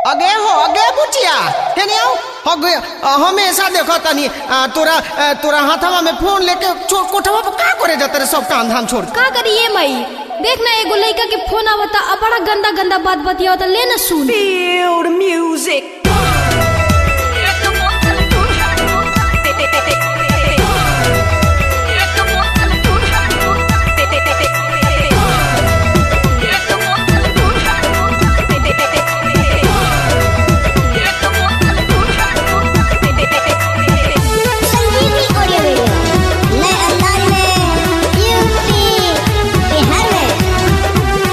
अगे हो अगे बुचिया हेने आओ अगे अ, हमेशा देखो तनी अ, तोरा अ, तोरा हाथवा में फोन लेके चोर कोठवा पर का करे जाते रे सब काम धाम छोड़ के? का करिए मई देख ना एगो लड़का के फोन आवता अब बड़ा गंदा गंदा बात बतियावता ले ना सुन Feel the music. Sanjivani audio video नए अंदाज में यूपी बिहार में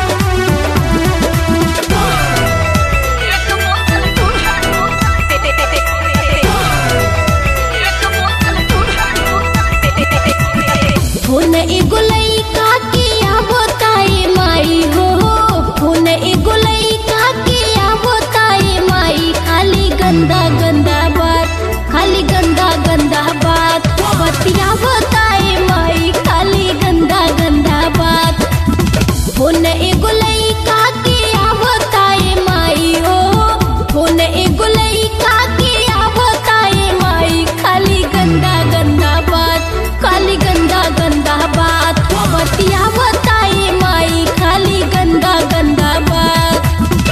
फोन एगो लड़का के आवताए माई हो फोन एगो लड़का के आवताए माई खाली गंदा गंदा बात खाली गंदा गंदा बात बतियावताए माई खाली गंदा गंदा बात फोन एगो लड़का के आवताए माई हो फोन एगो लड़का के आवताए माई खाली गंदा गंदा बात खाली गंदा गंदा बात बतियावताए माई खाली गंदा गंदा बात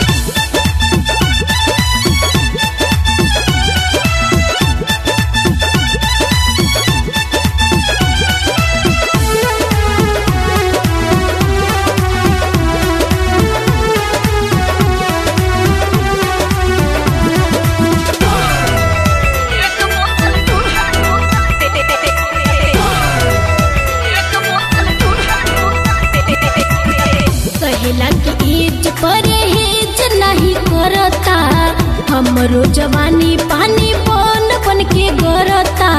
कहेला कि एज परहेज नहीं करता हमरो जवानी पानी बन बन के गरता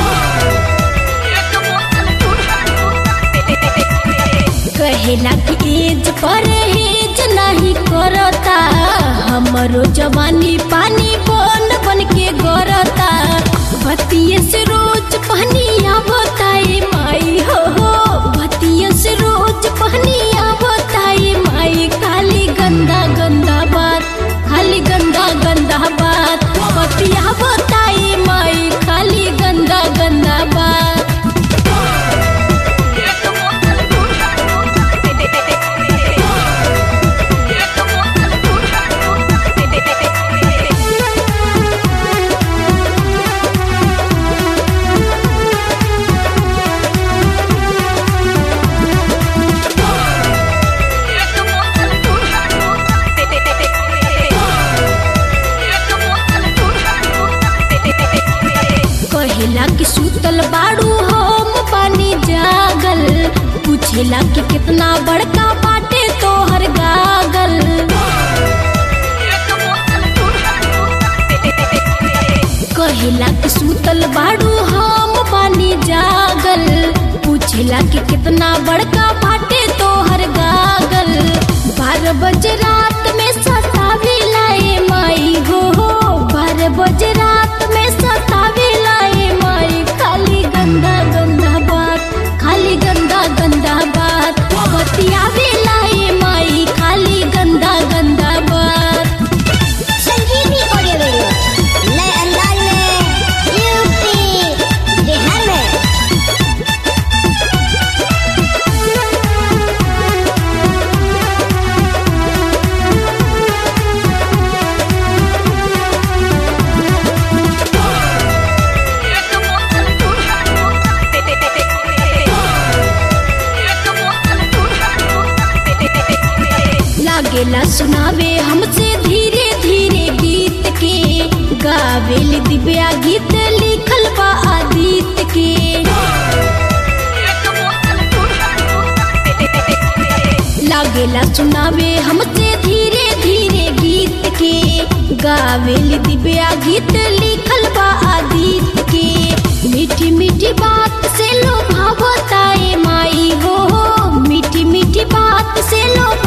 कहेला कि एज परहेज नहीं करता हमरो जवानी पानी बन बन के गरता बतिये से रोज पहनिया बताए माई हो हो बतिये से रोज पहनिया बताए माई खाली गंदा गंदा बात खाली गंदा गंदा बात बतिया बताए माई खाली गंदा गंदा बात कहेला कि सुतल बाड़ू हम पानी जागल पूछेला कि कितना बड़का बाटे तोहर गागल कहेला कि सुतल बाड़ू हम पानी जागल पूछेला कि कितना बड़का बाटे तोहर गागल बारह बजे रात में सतावे लाए माई हो हो बारह बजे रात में सतावे लाए माई खाली गंदा गंदा बात खाली गंदा गंदा बात बतियावे लाए माई खाली गंदा गंदा बात संजीवनी ऑडियो वीडियो नए अंदाज में यूपी बिहार में लागेला सुनावे हमसे धीरे धीरे गीत के गावेल दिव्या गीत लिखल बा आदित्य के लागेला सुनावे हमसे धीरे धीरे गीत के गावेल दिव्या गीत लिखल बा आदित्य के मीठी मीठी बात से लोभावताए माई हो मीठी मीठी बात से लोभ